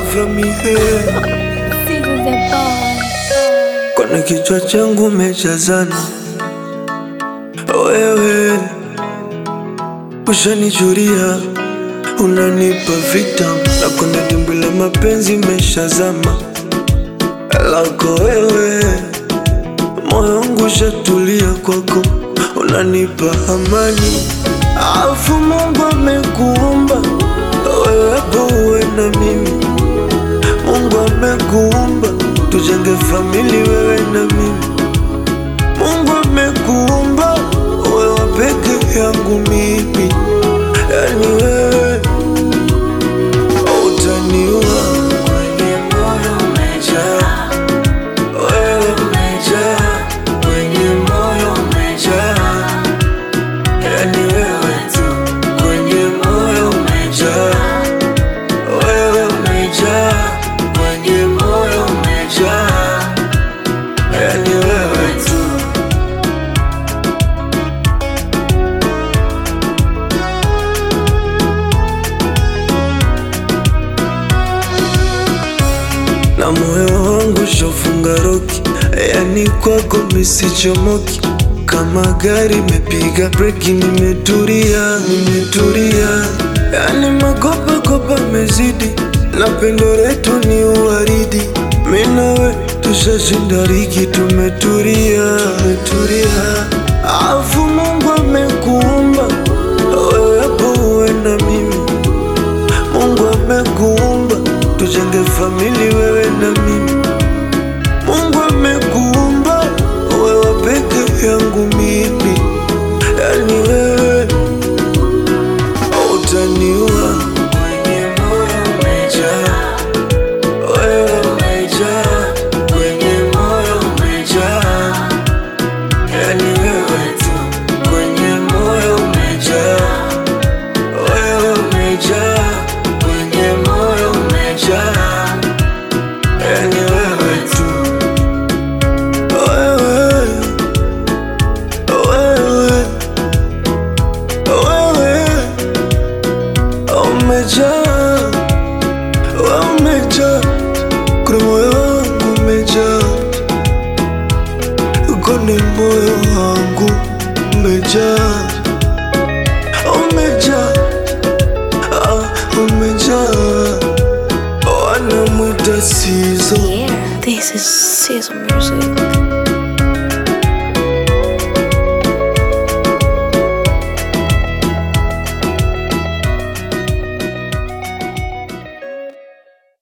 from me here. Seasons and bars. Kwenye kichwa changu umejazana wewe, ushanichuria unanipa vitam na kwenye dimbwi la mapenzi meshazama lako wewe, moyo wangu ushatulia kwako, unanipa amani, afu Mungu amekuumba wewe hapo uwe na mimi Mungu amekuumba tujenge famili wewe na mimi. Mungu amekuumba wewe peke yangu mimi, yani wewe utaniua kwenye moyo umejaa, wewe umejaa kwenye moyo umejaa, yani wewe tu kwenye moyo umejaa wewe umejaa kwenye moyo umejaa, yani wewe tu. Na moyo wangu shofunga roki, yani kwako misichomoki kama gari mepiga breki, nimetulia, nimetulia, yani makopa kopa mezidi, na pendo letu ni uwaridi, mimi nawe tushashinda ligi, tumetulia, tumetulia, afu Mungu amekuumba wewe hapo uwe na mimi Mungu amekuumba tujenge famili wewe na mimi. Mungu amekuumba wewe peke yangu mimi, yani wewe utaniua kwenye moyo umejaa, wewe umejaa kwenye moyo umejaa, yani wewe tu kwenye moyo umejaa wewe umejaa kwenye moyo umejaa, yani wewe tu, wewe wewe wewe umejaa, wewe umejaa kwenye moyo wangu umejaa, kwenye moyo wangu umejaa, umejaa Ah, umejaa wanamwita sizo Yeah, this is Sizzle Music.